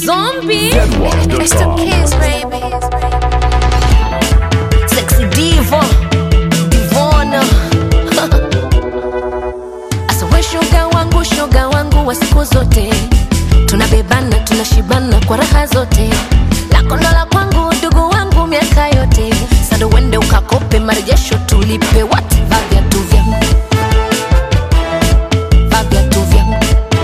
Zombie. It's the kids, baby. Sexy diva. Divona. Asa we shoga wangu, shoga wangu wa siku zote. Tunabebana, tunashibana kwa raha zote. Lako ndo la kwangu, ndugu wangu miaka yote. Sasa uende ukakope marejesho tulipe wote. Vaa viatu vyangu. Vaa viatu vyangu.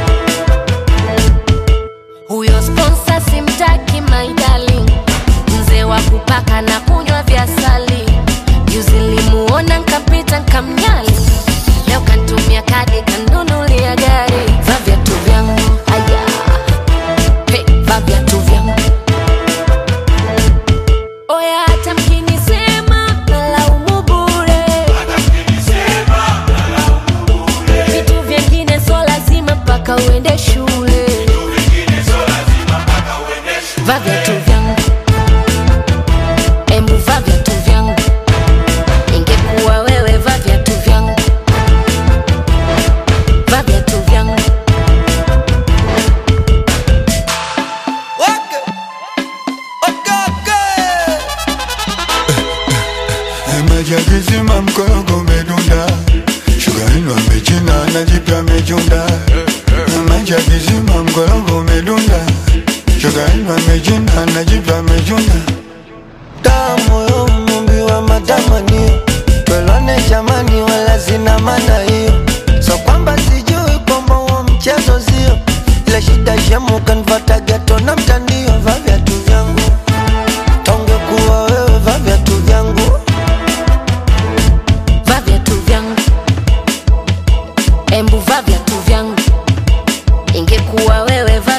Huyo sponsor simtaki my darling, mzee wa kupaka na kunywa vya sali. Juzi limuona nkapita nkamnyali, leo kantumia kadi kanunulia gari. Va viatu vyangu aya, hey, va viatu vyangu oya, hata mkinisema nalaumu bure, vitu vyengine so lazima mpaka uende shule. Va viatu vyangu, embu va viatu vyangu, ingekuwa wewe va viatu vyangu, va viatu vyangu. Maji yakizima mkorogo umedunda, shuga ino amechina na jipya amechunda. Maji yakizima mkorogo umedunda, shuga ino amechina na jipya amechunda. damu yo mumbi wa matamanio twelwane jamani wala zina maana hiyo so kwamba sijui kwamba huo mchezo sio ile shida shemu kanvata geto na mtandio va viatu vyangu tonge kuwa wewe va viatu vyangu Va viatu vyangu, embu va viatu vyangu, ingekuwa wewe va